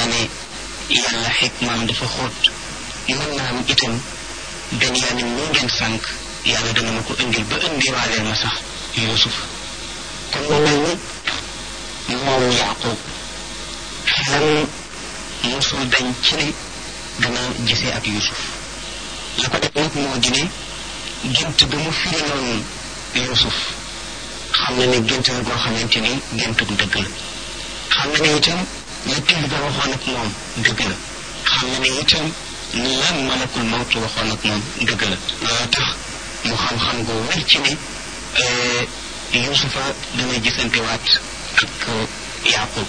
naa ne yàlla xikmaam dafa xóot mën naa am itam Benyamin moo ngeen sànq yàlla dana ma ko indil ba indiwaaleel ma sax Yuusuf kon mu mel ni moom Yaaqub xelam mosul dañ ci ne dana gisee ak Yuusuf la ko def nag moo di ne gént ba mu firiloon Yuusuf xam na ne gént la goo xamante ni géntug dëgg la xam na ne itam la pil ba waxoon ak moom dëgg la xam na ne itam lan malakul mawtu waxoon ak moom dëgg la loolu tax mu xam-xam gu wér ci ne Yuusufa dana gisante waat ak Yaaqub